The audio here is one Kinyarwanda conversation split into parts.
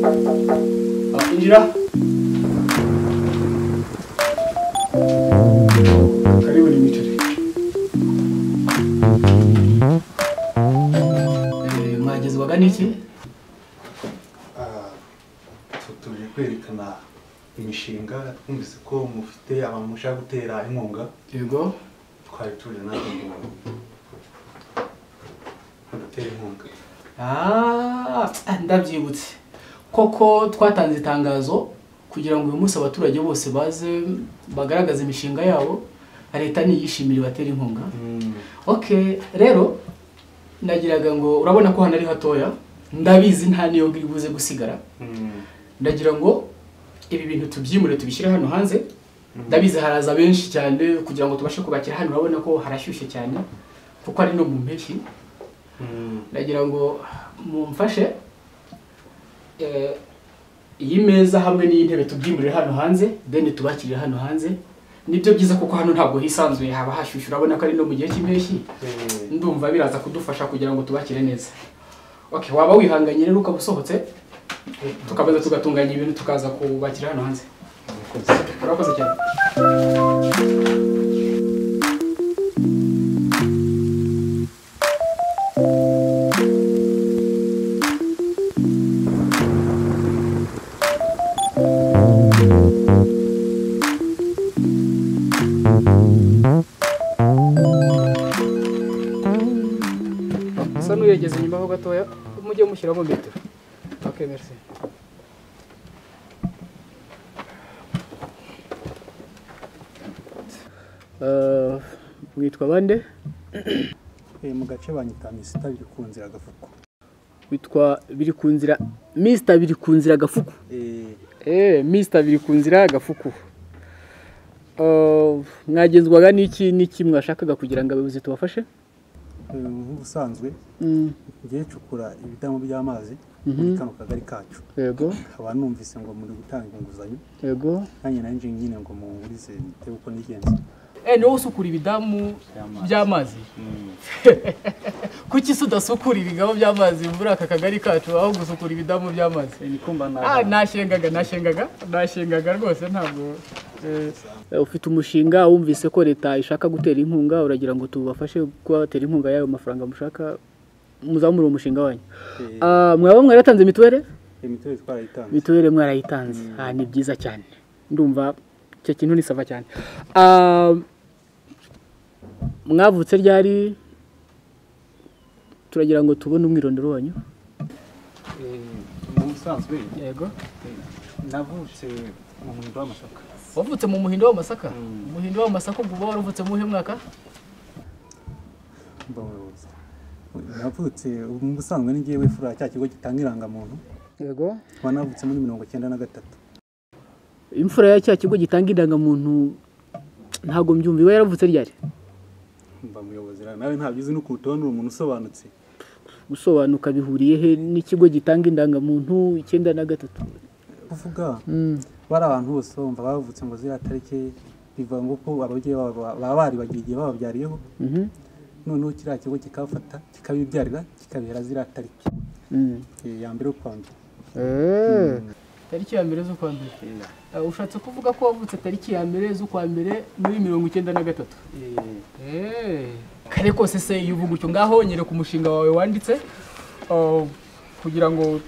아, 인지라. 그리고 리미티드. mwagezwaga n'iki tuje kwerekana imishinga twumvise ko mufite abantu mushaka gutera inkunga yego twari tuje natwe ngo mudutere inkunga Ah, ndabyibutse koko twatanze itangazo kugira ngo uyu munsi abaturage bose baze bagaragaze imishinga yabo leta niyishimire ibatera inkunga okay rero nagiraga ngo urabona ko hano ari hatoya ndabizi nta niyo ngiri buze gusigara ndagira ngo ibi bintu tubyimure tubishyire hano hanze ndabizi haraza benshi cyane kugira ngo tubashe kubakira hano urabona ko harashyushye cyane kuko ari no mu mpeshyi ndagira ngo mumfashe eh, iyi meza hamwe n'iy'intebe tubyimurire hano hanze then tubakirire hano hanze nibyo byiza kuko hano ntabwo hisanzuye haba hashyushye urabona ko ari no mu gihe cy'impeshyi ndumva biraza kudufasha kugira ngo tubakire neza okay waba wihanganye rero ukaba usohotse tukabanza tugatunganya ibintu tukaza kubakira hano hanze urakoze cyane usa n'uregeze inyuma ho gatoya mujye mushyiramo metero okay merci witwa bande mu gace banyita misita biri ku nzira agafuko witwa biri ku nzira misita biri ku nzira gafuku eh misita biri ku nzira gafuku Eh, mwagenzwaga n'iki n'iki mwashakaga kugira ngo abayobozi tubafashe nk'ubusanzwe Mm, ngiye cukura ibidamu by'amazi muri kano kagari kacu yego nkaba numvise ngo muri gutanga inguzanyo yego nanjye nanjye nyine ngo muwurize nite uko nigenza eh niwe usukura ibidamu by'amazi kuki se udasukura ibigabo by'amazi muri aka kagari kacu aho gusukura ibidamu by'amazi Ah, nashengaga nashengaga nashengaga rwose ntabwo ufite umushinga wumvise ko leta ishaka gutera inkunga uragira ngo tubafashe kuba batera inkunga y'ayo mafaranga mushaka muzamura umushinga wanyu Ah, mwaba mwaratanze mituweli imitwe twarayitanze mituweli mwarayitanze Ah, ni byiza cyane ndumva icyo kintu ni sava cyane Ah, mwavutse ryari turagira ngo tubone umwirondoro wanyu mu busanzwe yego navutse mu muhindo w'amasaka wavutse mu muhindo w'amasaka umuhindo w'amasaka ubwo uba waravutse mu uhe mwaka mbabaza navutse mu busanzwe ni ngewe fura cya kigo gitanga irangamuntu yego nkaba navutse muri mirongo icyenda na gatatu imfura ya cya kigo gitanga indangamuntu ntabwo mbyumva iba yaravutse ryari mba muyobozi rero nawe ntabyo uzi n'ukuntu tubona uri umuntu usobanutse gusobanuka bihuriye he n'ikigo gitanga indangamuntu icyenda na gatatu kuvuga bari abantu bose bumva bavutse ngo ziriya tariki bivuga ngo ko ababyeyi babo baba baribagiye igihe bababyariyeho Mhm. noneho kiriya kigo kikabafata kikabibyarira kikabihera ziriya tariki Mm. Eh, ya mbere y'ukwa mbere tariki ya mbere z'ukwa mbere Eh, ushatse kuvuga ko wavutse tariki ya mbere z'ukwa mbere muri mirongo icyenda na gatatu Eh. kare kose se iyo uvuga utyo ngaho nyereka umushinga wawe wanditse eh, kugira ngo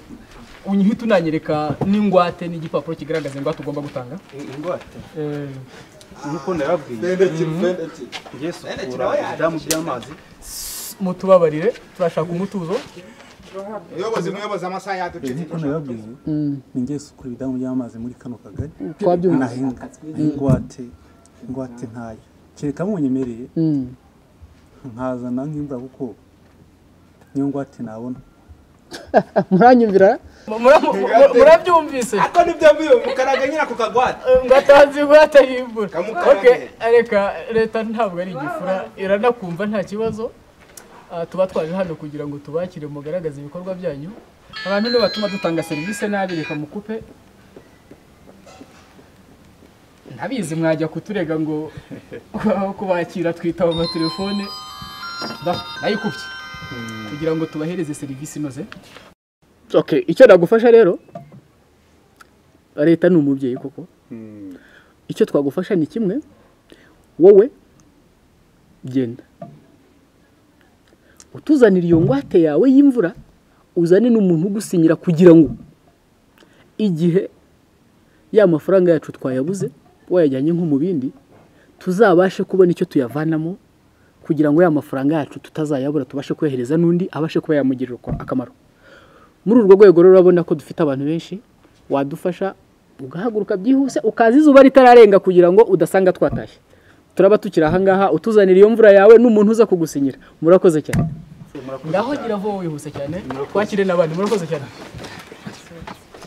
unyihite unanyereka n'ingwate n'igipapuro kigaragaza ingwate ugomba gutanga ingwate Eh, nk'uko narabwiye ngiye sukura ibidamu by'amazi mutubabarire turashaka umutuzo muyobozi muyobozi amasaha yaducitse nk'uko narabwiye ni ngiye sukura ibidamu by'amazi muri kano kagari twabyumvise nahinga ingwate ingwate ntayo kereka munyemereye Mm. nkazana nk'imbwa kuko niyo ngwate nabona muranyumvira Mura- mu- mu- murabyumvise ako nibyo mbiyo mukaraga nyine ako kagwate ngatanze ingwate yimbura Kamukarage. Okay, reka leta ntabwo ari igifura iranakumva nta kibazo Ah, tuba twaje hano kugira ngo tubakire mugaragaze ibikorwa byanyu abantu nibatuma dutanga serivisi nabi reka mukupe ntabizi mwajya kuturega ngo aho kubakira twitaba amatelefone nayikubye kugira ngo tubahereze serivisi inoze okay icyo nagufasha rero leta ni umubyeyi koko icyo twagufasha ni kimwe wowe genda utuzanira iyo ngwate yawe y'imvura uzane n'umuntu ugusinyira kugira ngo igihe ya mafaranga yacu twayabuze wayajyanye nko mu bindi tuzabashe kubona icyo tuyavanamo kugira ngo ya mafaranga yacu tutazayabura tubashe kohereza n'undi abashe kuba yamugirira uko- akamaro muri urwo rwego rero urabona ko dufite abantu benshi wadufasha ugahaguruka byihuse ukaza izuba ritararenga kugira ngo udasanga twatashye turaba tukiri ahangaha utuzanira iyo mvura yawe n'umuntu uza kugusinyira murakoze cyane ngaho ngira vuba wihuse cyane twakire n'abandi murakoze cyane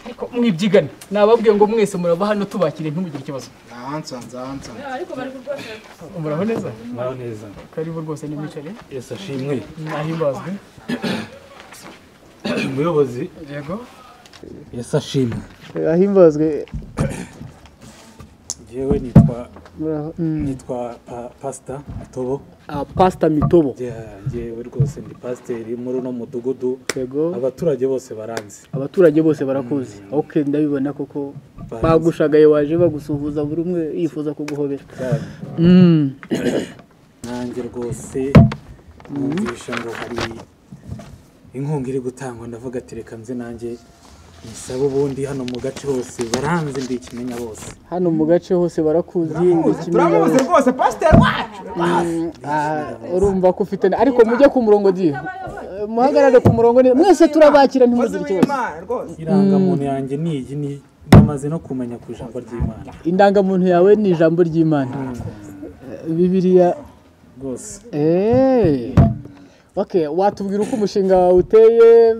ariko mwibyigane nababwiye ngo mwese murava hano tubakire ntimugire ikibazo Ahansanze ahansanze. muraho neza muraho neza karibu rwose nimwicare yesi ashimwe nahimbazwe umuyobozi yego yesi ashimwe ahimbazwe yewe nitwa nitwa Pa- pasita tobo pasita mitobo yewe rwose ndi pasiteri muri uno mudugudu yego abaturage bose baranzi abaturage bose barakuzi ok ndabibona koko Baranzi. bagushagaye waje bagusuhuza buri umwe yifuza kuguhobera cyane Mm. nanjye rwose numvisha ngo hari inkunga iri gutangwa ndavuga ati reka nze nanjye nsabe ubundi hano mu gace hose baranze ndikimenya bose hano mu gace hose barakuzi Turamuzi, Turamuzi rwose pasiteri wacu. Ah, urumva ko ufite ariko mujye ku murongo diye muhagarare ku murongo neza mwese turabakira Mukozi ntimugire ikibazo w'Imana rwose. irangamuntu yanjye ni iyi ni namaze no kumenya ku ijambo ry'imana indangamuntu yawe ni ijambo ry'imana Eh, bibiliya rwose Eh. okay watubwira uko umushinga wawe uteye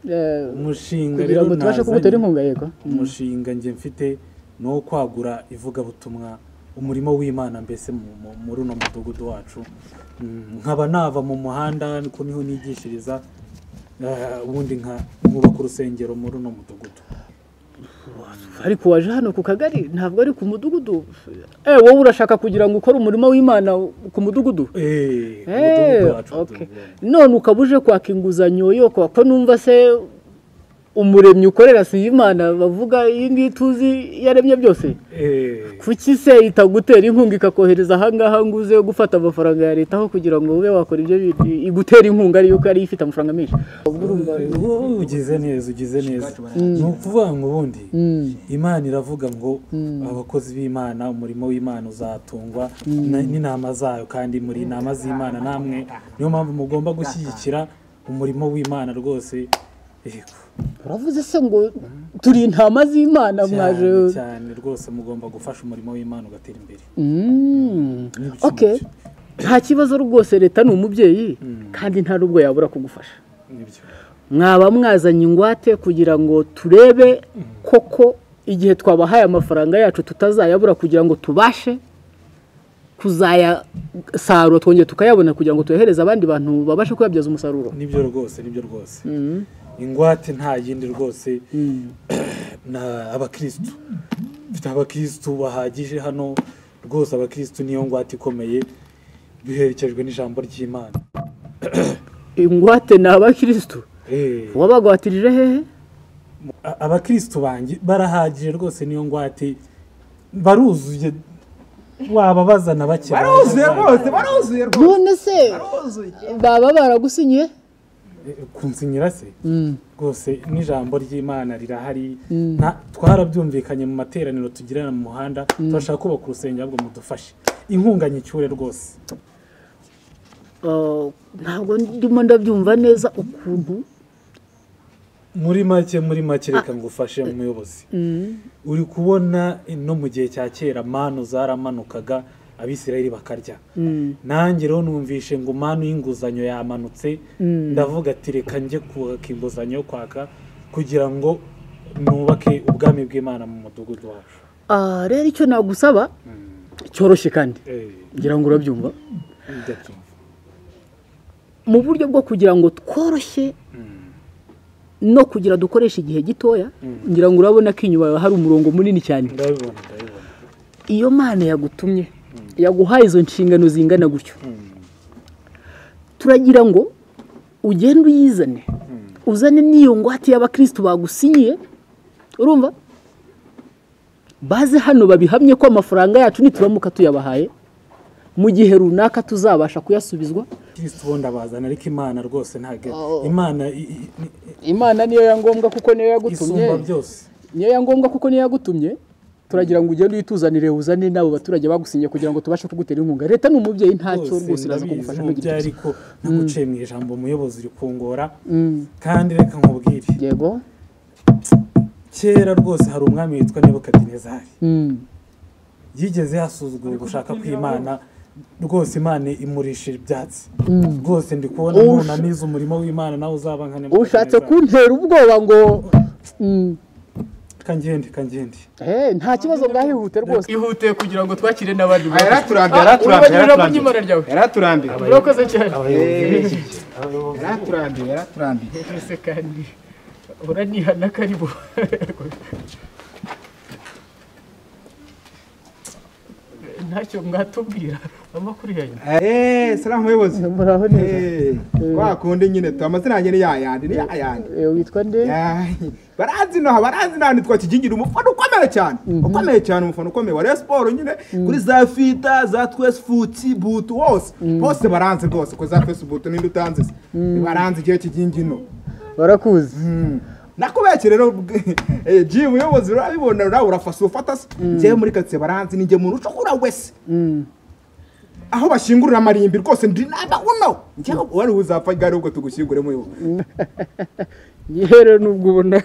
Eh, umushinga kugira ngo tubashe nazanye- kumutera inkunga yego umushinga njye mfite ni uwo kwagura ivugabutumwa umurimo w'imana mbese mu- mu- muri uno mudugudu wacu Mm, nkaba nava mu muhanda niko niho nigishiriza eh, ubundi nka nkubaka urusengero muri uno mudugudu ariko waje hano ku kagari ntabwo ari ku mudugudu eh wowe urashaka kugira ngo ukore umurimo w'imana ku mudugudu Eh, ku mudugudu Eh, wacu okay. mudugudu wacu. none ukaba uje kwaka inguzanyo yo kwa ko numva se umuremyi ukorera si imana bavuga iyi ngiyi tuzi yaremye byose Eh, kuki se itagutera inkunga ikakohereza ahangaha ngo uze gufata amafaranga ya leta aho kugira ngo ube wakora ibyo bindi igutera inkunga ariyo uko ariyo ifite amafaranga menshi wowe ugize neza ugize neza ni ukuvuga ngo ubundi imana iravuga ngo abakozi b'imana umurimo w'imana uzatungwa na- n'inama zayo kandi muri inama z'imana namwe niyo mpamvu mugomba gushyigikira umurimo w'imana rwose Yego. uravuze se ngo turi intama z'imana mwaje cyane cyane rwose mugomba gufasha umurimo w'imana ugatera imbere Mm. N'ibicumbi. okay nta kibazo rwose leta ni umubyeyi kandi nta n'ubwo yabura kugufasha nibyo mwaba mwazanye ingwate kugira ngo turebe koko igihe twabahaye amafaranga yacu tutazayabura kugira ngo tubashe kuzayasarura twongere tukayabona kugira ngo tuyohereze abandi bantu babashe kuyabyaza umusaruro nibyo rwose nibyo rwose ingwate nta yindi rwose ni abakirisitu mfite abakirisitu bahagije hano rwose abakirisitu niyo ngwate ikomeye biherekejwe n'ijambo ry'imana ingwate ni abakirisitu Eh, wabagwatirije hehe a- abakirisitu banjye barahagije rwose niyo ngwate baruzuye waba bazana bake Baruzuye bazana. rwose baruzuye rwose. none se Baruzuye. baba baragusinyiye Eh, kunsinyira se rwose n'ijambo ry'imana rirahari nta- twarabyumvikanye mu materaniro tugirana mu muhanda turashaka kubaka urusengero ahubwo mudufashe inkunga nyicyure rwose Uh, ntabwo ndimo ndabyumva neza ukuntu muri make muri make reka ngufashe umuyobozi uri kubona no mu gihe cya kera manu zaramanukaga abisirayeli bakarya nanjye rero numvishe ngo manu y'inguzanyo yamanutse ndavuga ati reka njye kubaka inguzanyo yo kwaka kugira ngo nubake ubwami bw'imana mu mudugudu wacu Ah, rero icyo nagusaba cyoroshye kandi Eh, ngira ngo urabyumva ndabyumva. mu buryo bwo kugira ngo tworoshye no kugira dukoreshe igihe gitoya ngira ngo urabona ko inyuma yawe hari umurongo munini cyane ndabibona ndabibona iyo mana yagutumye yaguhaye izo nshingano zingana gutyo turagira ngo ugende uyizane uzane n'iyo ngwate y'abakirisitu bagusinyiye urumva baze hano babihamye ko amafaranga yacu nituramuka tuyabahaye mu gihe runaka tuzabasha kuyasubizwa kristo ubundi abazana ariko imana rwose ntabwo Oh. imana i- i- imana niyo ya ngombwa kuko niyo yagutumye isumba byose niyo ya ngombwa kuko niyo yagutumye turagira ngo ugende uyituzanire uzane n'abo baturage bagusinyiye kugira ngo tubashe kugutera inkunga leta ni umubyeyi ntacyo rwose iraza kugufasha mu byo gihe cyose ariko naguciye mu ijambo umuyobozi uri kungora kandi reka nkubwire yego kera rwose hari umwami witwa nebukadinezari Mm. yigeze yasuzugura ugushaka kw'imana rwose imana imurisha ibyatsi rwose ndi kubona Ush- nunaniza umurimo w'imana nawe uzaba nka ushatse Nebukadinezari. kuntera ubwoba ngo Mm. reka ngende reka ngende Eh, nta kibazo bwahihute rwose ihute kugira ngo twakire n'abandi Ah, yaraturambiye uribagirira yaraturambiye ku ry'imana ryawe. yaraturambiye yaraturambiye murakoze cyane yaraturambiye yaraturambiye twese kandi uranihana karibu ntacyo mwatubwira amakuru yanyu eee sara muyobozi muraho neza eee kwa kundi nyine tu amazina yanjye ni yayandi ni yayandi Eh, witwa nde Yayi. baranzi inaha baranzi inaha nitwa kigingira umufana ukomeye cyane ukomeye cyane umufana ukomeye wa Rayon siporo nyine kuri za fita za twesi futi butu hose bose baranzi rwose ko za twesi butu ninde utanze se baranzi igihe kigingino barakuzi nakubeshye rero bwe- eh, G muyobozi urabibona nawe urafashe ufata se njyewe muri katsiye baranzi ninjye muntu ushobora wese aho bashingurira amarimbi rwose ndi namba uno njyewe wari uzapfa igare ubwo tugushyingure muyobozi yewe nubwo ubona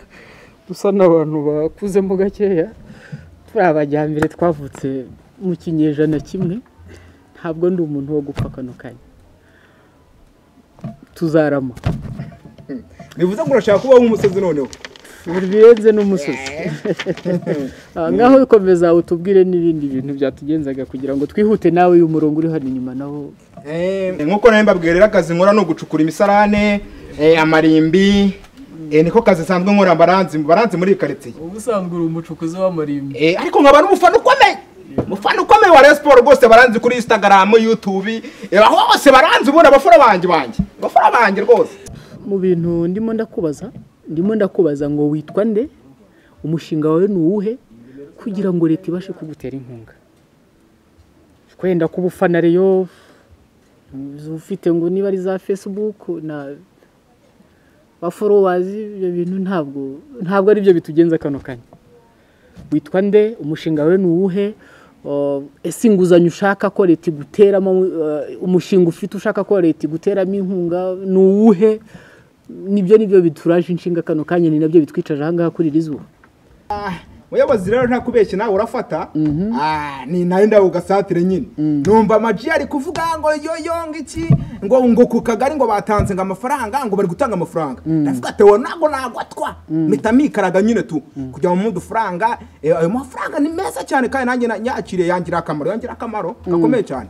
dusa n'abantu bakuzemo gakeya turi abajyambere twavutse mu kinyejana kimwe ntabwo ndi umuntu wo gupfa kano kanya tuzarama bivuze ngo urashaka kubaho umusozi noneho birenze n'umusozi Ah, ngaho ukomeza utubwire n'ibindi bintu byatugenzaga kugira ngo twihute nawe uyu murongo uri hano inyuma nawo Eh, nkuko nawe mbabwira rero akazi nkora ni ugucukura imisarane eh, amarimbi eh, niko kazi nsanzwe nkora baranzi baranzi muri iyi karitsiye ubusanzwe uri umucukuzi w'amarimbi Eh, ariko nkaba n'umufana ukomeye umufana ukomeye wa Rayon siporo rwose baranzi kuri instagram youtube eh, aho hose baranzi ubona abafura banjye banjye abafura banjye rwose mu bintu ndimo ndakubaza ndimo ndakubaza ngo witwa nde umushinga wawe ni uwuhe kugira ngo leta ibashe kugutera inkunga kwenda kuba ufana reyo ufite ngo niba ari za facebook na ba forowazi ibyo bintu ntabwo ntabwo ari byo bitugenza kano kanya witwa nde umushinga wawe ni uwuhe Uh, ese inguzanyo ushaka ko leta iguteramo uh, umushinga ufite ushaka ko leta iguteramo inkunga ni uwuhe nibyo nibyo bituraje inshinga kano kanya ni nabyo bitwicaje ahangaha kuri iri zuba muyobozi rero nta kubeshya nawe urafata Ah, ni nayo ndawe ugasatire nyine numva amaji ari kuvuga ngo yoyo ngo iki ngo ngo ku kagari ngo batanze ngo amafaranga ngo bari gutanga amafaranga ndavuga ati wowe ntabwo nagwatwa mpita mikaraga nyine tu kugira ngo mumuhe udufaranga Eh, ayo mafaranga ni meza cyane kandi nanjye na- nyakiriye yangira akamaro yangira akamaro gakomeye cyane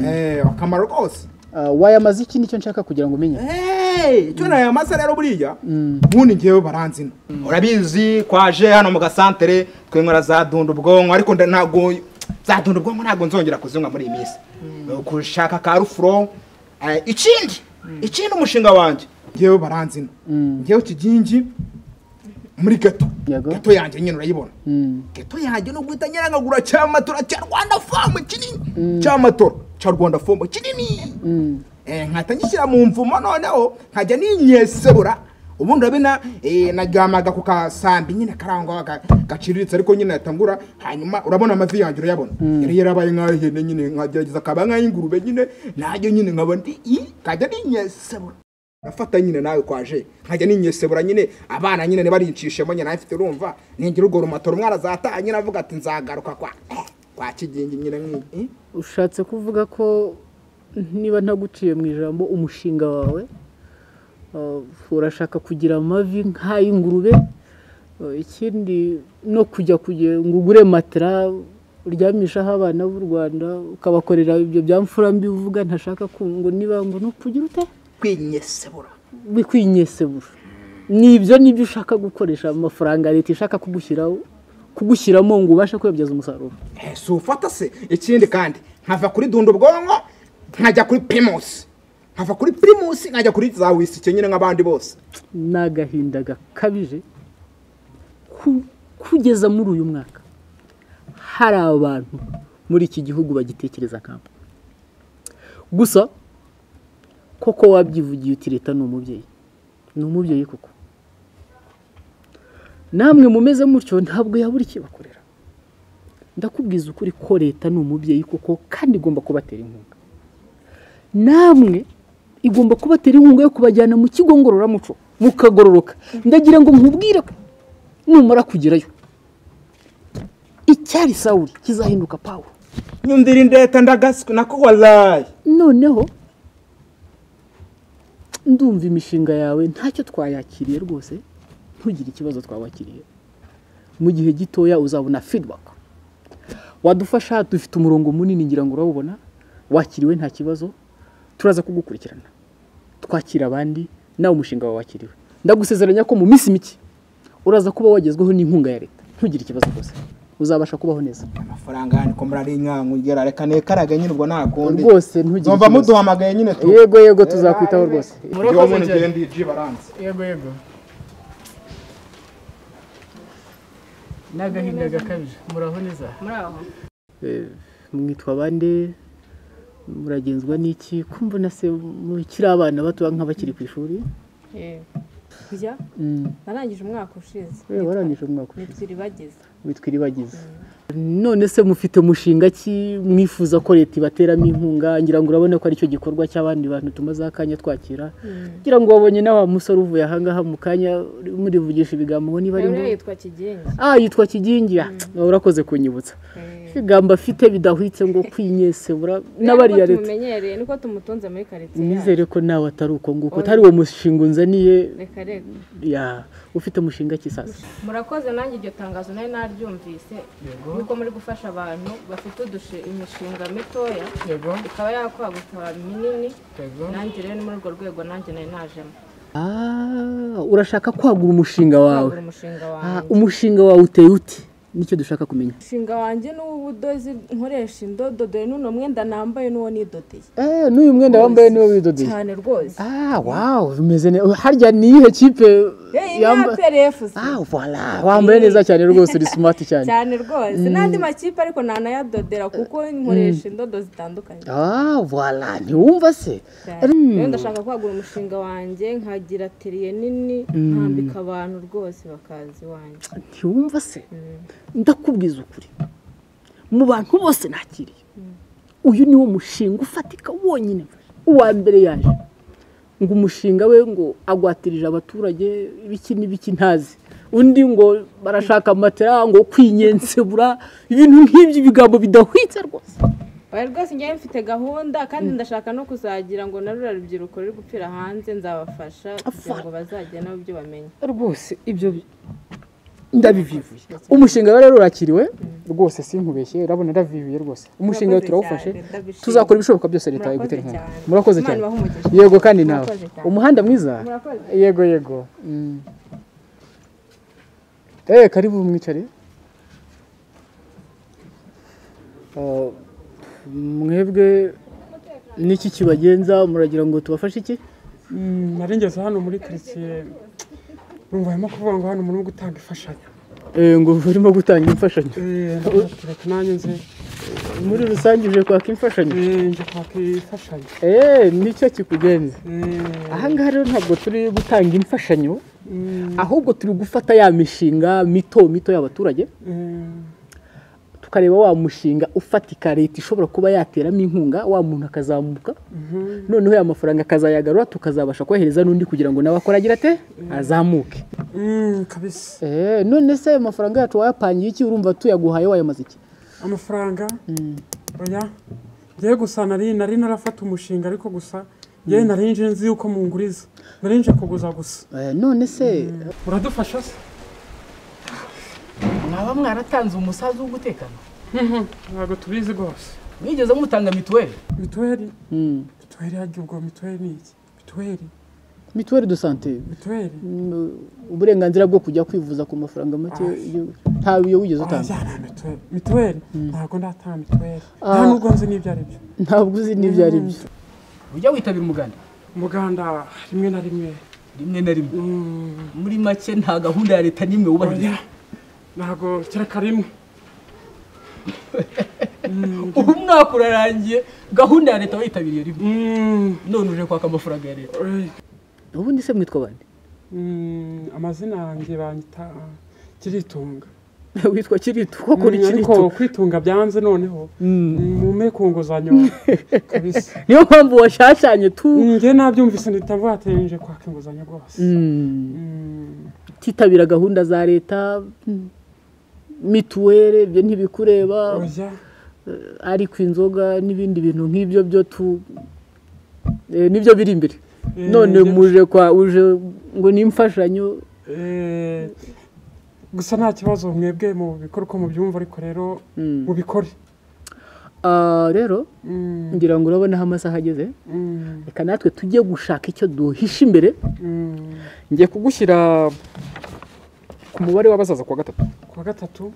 Eh, akamaro rwose wayamaze iki nicyo nshaka kugira ngo umenye Hey, icyo nayo masa rero buriya ubundi ngewe baranzina urabizi kwaje hano mu gasantere twinywera za dunda ubwonko ariko nda- ntabwo za dunda ubwonko ntabwo nzongera kuzinywa muri iyi minsi gushaka ka rufuro eh, ikindi ikindi umushinga wanjye ngewe baranzina ngewe kigingi muri gato Yego. gato yanjye nyine urayibona gato yanjye ni uguhita nyirangagura cya matora cya rwanda famu kinini cya matora cya rwanda famu kinini Eh, nkahita ngishyira mu mvumo noneho nkajya ninyesebura ubundi urabona eh, najyamaga ku kasambi nyine karangwa ga- gaciriritse ariko nyine ahita ngura hanyuma urabona amavi yanjye urayabona yari yarabaye nk'ahene nyine nkagerageza kaba nk'ay'ingurube nyine najye nyine nkaba ndi i nkajya ninyesebura nafata nyine nawe kwaje nkajya ninyesebura nyine abana nyine ntibarinshishemo nyine nawe mfite urumva ningira urwo rumatoro umwana azataha nyine avuga ati nzagaruka kwa kwa kigingi nyine nk'iyi Eh? ushatse kuvuga ko niba ntaguciye mu ijambo umushinga wawe uh, urashaka kugira amavi nk'ay'ingurube uh, ikindi no kujya kugira ngo ugure matera uryamishaho abana b'u rwanda ukabakorera ibyo bya mfura mbi uvuga ntashaka ku- ngo niba ngo ni ukugira ute kwinyesebura bikwinyesebura ni ibyo nibyo ushaka gukoresha amafaranga leta ishaka kugushyiraho kugushyiramo ngo ubashe kwibyaza umusaruro Eh, si ufata se ikindi kandi nkava kuri dundo bwonko nkajya kuri primus nkava kuri primus nkajya kuri za wisike nyine nk'abandi bose ni agahinda gakabije ku- kugeza muri uyu mwaka hari abantu muri iki gihugu bagitekereza kampa gusa koko wabyivugiye uti leta ni umubyeyi ni umubyeyi koko namwe mumeze mutyo ntabwo yabura ikibakorera ndakubwiza ukuri ko leta ni umubyeyi koko kandi igomba kubatera inkunga namwe igomba kubatera inkunga yo kubajyana mu kigo ngororamuco mukagororoka ndagira ngo nkubwire ko numara kugerayo icyari sawuri kizahinduka pawu nyumvira indeta ndagaswe nako warayi noneho ndumva imishinga yawe ntacyo twayakiriye rwose ntugire ikibazo twawakiriye mu gihe gitoya uzabona feedback wadufasha dufite umurongo munini ngira ngo urawubona wakiriwe nta kibazo turaza kugukurikirana twakira abandi nawe umushinga wawe wakiriwe ndagusezeranya ko mu minsi mike uraza kuba wagezweho n'inkunga ya leta ntugire ikibazo rwose uzabasha kubaho neza amafaranga yandi ko muri inkangu ngera reka nekaraga nyine ubwo nakundi rwose ntugire nzumva ikibazo muduhamagaye nyine tu yego yego tuzakwitaho rwose Ndiwo muntu igenda iji baranze yego yego ni agahinda gakabije muraho neza Eh, mwitwa bande muragenzwa n'iki kumva na se mukiri abana batoya nk'abakiri ku ishuri kujya Mm. narangije umwaka ushize Eh, warangije umwaka ushize. nitwiri bageze witwa iribagiza none se mufite mushinga ki mwifuza ko leta ibateramo inkunga ngira ngo urabona ko aricyo gikorwa cy'abandi bantu tumaze akanya twakira ngira ngo wabonye na wa musore uvuye ahangaha mu kanya murivugisha ibigambo ngo niba ari rero ngombwa yitwa kigengi ah yitwa kigingi Ah, urakoze kunyibutsa ibigambo afite bidahwitse ngo kwinyese bura- n'abariya Niko leta tumumenyereye niko tumutunze muri karitsiye yacu. nizere ko nawe atari uko nguko atari uwo mushinga unzaniye reka reka ya ufite umushinga ki sasa murakoze nanjye iryo tangazo nari naryumvise yuko muri gufasha abantu bafite udushe imishinga mitoya yego ikaba yakwaguka minini yego nanjye rero ni muri urwo rwego nanjye nari najemo ah urashaka kwagura umushinga wawe kwagura umushinga ah, wanjye umushinga wawe uteye ute nicyo dushaka kumenya umushinga wanjye ni uw'ubudozi nkoresha indodo dore n'uno mwenda nambaye n'uwo nidodeye eh n'uyu mwenda wambaye niwo widodeye cyane rwose ah wow bimeze neza harya ni iyihe kipe Hey, yamba- yaperefu ah voilà wambaye neza cyane rwose uri smart cyane cyane rwose n'andi makipe ariko ntanayadodera kuko nkoresha indodo zitandukanye ah voilà ntiwumva se cyane rero ndashaka kwagura umushinga wanjye nkagira teriye nini nkambika abantu rwose bakaza iwanjye ntiwumva se ndakubwiza ukuri mu bantu bose nakiriye uyu ni wo mushinga ufatika wonyine uwa mbere yaje ngo umushinga we ngo agwatirije abaturage ibiki n'ibiki ntazi undi ngo barashaka matera ngo kwinyensebura ibintu nk'ibyo ibigambo bidahwitse rwose oya rwose njyewe mfite gahunda kandi ndashaka no kuzagira ngo na ruriya rubyiruko ruri gupfira hanze nzabafasha kugira ngo bazajye nabo ibyo bamenya rwose ibyo bi- ndabivivuye umushinga rero urakiriwe rwose sinkubeshye urabona ndavivuye rwose umushinga we Murakoze turawufashe cyane, ndabishimye. tuzakora ibishoboka byose leta Murakoze yagutera inkunga cyane. murakoze Imana cyane ibahe umugisha. yego kandi nawe Murakoze cyane. umuhanda mwiza Murakoze. yego yego Mm. eh karibu mwicare Uh, mwebwe niki kibagenza muragira ngo tubafashe iki narengeze hano muri karitsiye urumva barimo kuvuga ngo hano murimo gutanga imfashanyo Eh, ngo barimo gutanga imfashanyo Eh, ndavuga ati, nanjye nze muri rusange uje kwaka imfashanyo eh, nje kwaka imfashanyo eee nicyo kikugenza Eh, ahangaha rero ntabwo turi gutanga imfashanyo ahubwo turi gufata ya mishinga mito mito y'abaturage eh, tukareba wa mushinga ufatika leta ishobora kuba yateramo inkunga wa muntu akazamuka noneho ya mafaranga akazayagarura tukazabasha kohereza n'undi kugira ngo nawe akore agira ate azamuke mm, kabisa eee none se ayo mafaranga yacu wayapangiye iki urumva tuyaguhaye wayamaze iki amafaranga oya ngewe gusa nari nari narafata umushinga ariko gusa ngewe nari nje nzi yuko munguriza nari nje kuguza gusa Eh, none se muradufasha se mwaba mwaratanze umusaza wo gutekana Mhm, ntabwo tubizi rwose mwigeze mutanga mituweli mituweli Mm. mituweli harya ubwo mituweli ni iki mituweli mituweli de sante mituweli uburenganzira bwo kujya kwivuza ku mafaranga make y'igihugu ntawe iyo wigeze utanga Ajyana mituweli mituweli ntabwo ndatanga mituweli nta nubwo nzi n'ibyo ari byo ntabwo uzi n'ibyo ari byo ujya witabira umuganda umuganda rimwe na rimwe rimwe na rimwe muri make nta gahunda ya leta n'imwe wubahiriza oya ntabwo kereka rimwe ubu umwaka urarangiye gahunda ya leta wayitabiriye rimwe Mm, none uje kwaka amafaranga ya leta oya. ubundi se mwitwa bande Mm, amazina yanjye banyita kiritunga witwa kirito koko ni Mm, ariko kirito kwitunga byanze noneho mume kunguzanyo kabisa niyo mpamvu washashanye tu njye nabyumvise mpita mvuga ati nje kwaka inguzanyo rwose Mm, Mm, utitabira gahunda za leta mm, mituweli ibyo ntibikureba oya ariko inzoga n'ibindi bintu nk'ibyo byo tu eh, nibyo biri imbere Eh, none njye- muje kwa uje ngo ni imfashanyo Eh, gusa nta kibazo mwebwe mu bikora uko mubyumva ariko rero Mm. mubikore Ah, rero Mm, ngira ngo urabona aho amasaha ageze mm, reka natwe tujye gushaka icyo duhisha imbere mm. ngiye kugushyira ku mubare w'abazaza kuwa gatatu kuwa gatatu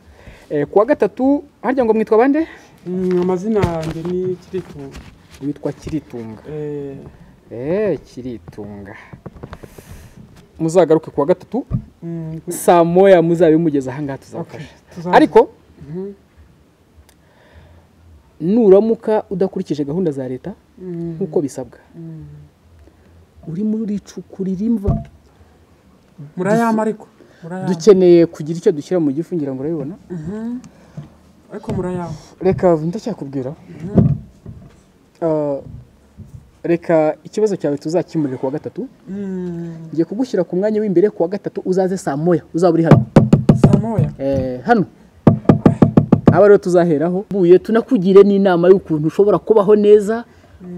Eh, kuwa gatatu harya ngo mwitwa bande mm, amazina yanjye ni kiritunga witwa kiritunga Eh, Eh, kiritunga muzagaruke kuwa gatatu mm, saa moya muzabe mugeze ahangaha tuzabafasha tuzaza. ariko nuramuka udakurikije gahunda za leta nk'uko bisabwa uri muri icuku ririmva murayama ariko murayama dukeneye kugira icyo dushyira mu gifu ngira ngo urabibona ariko murayama reka ndacyakubwira Ah, reka ikibazo cyawe tuzakimurire kuwa gatatu Mm, ngiye kugushyira ku mwanya w'imbere kuwa gatatu uzaze saa moya uzaba uri hano saa moya Eh, hano aba rero tuzaheraho buye tunakugire n'inama y'ukuntu ushobora kubaho neza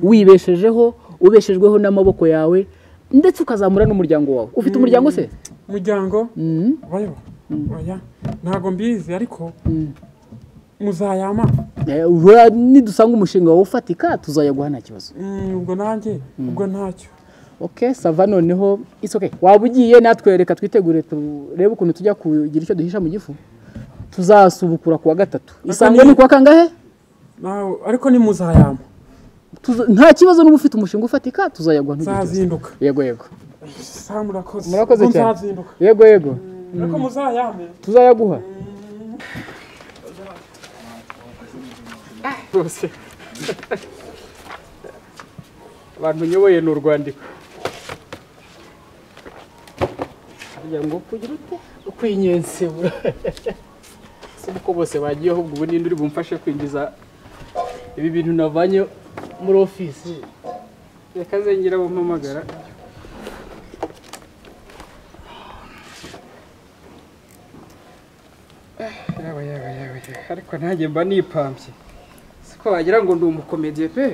wibeshejeho ubeshejweho n'amaboko yawe ndetse ukazamura n'umuryango wawe ufite umuryango se umuryango Mhm. bayo oya ntabwo mbizi ariko muzayama Eh, ura- nidusanga umushinga wawe ufatika tuzayaguha nta kibazo Mm, ubwo nanjye ubwo ntacyo ok sava noneho it's okay waba ugiye natwe reka twitegure turebe ukuntu tujya kugira icyo duhisha mu gifu tuzasubukura kuwa gatatu isango ni- ni kuwa kangahe nawe ariko ni muzayama Tuza- nta kibazo n'uba ufite umushinga ufatika tuzayaguha ntugire ikibazo nzazinduka yego yego saa murakoze murakoze Ubwo cyane nzazinduka yego yego ariko muzayame tuzayaguha rwose abantu nyoboye ni urwandiko harya ngo kugira ute ukwinyensebura si uko bose bagiyeho ubwo ubu ninde uri bumfashe kwinjiza ibi bintu navanye muri ofisi reka zengera bumpamagara yaba yaba yaba yaba. ariko nanjye mba nipambye siko wagira ngo ndi umukomediye pe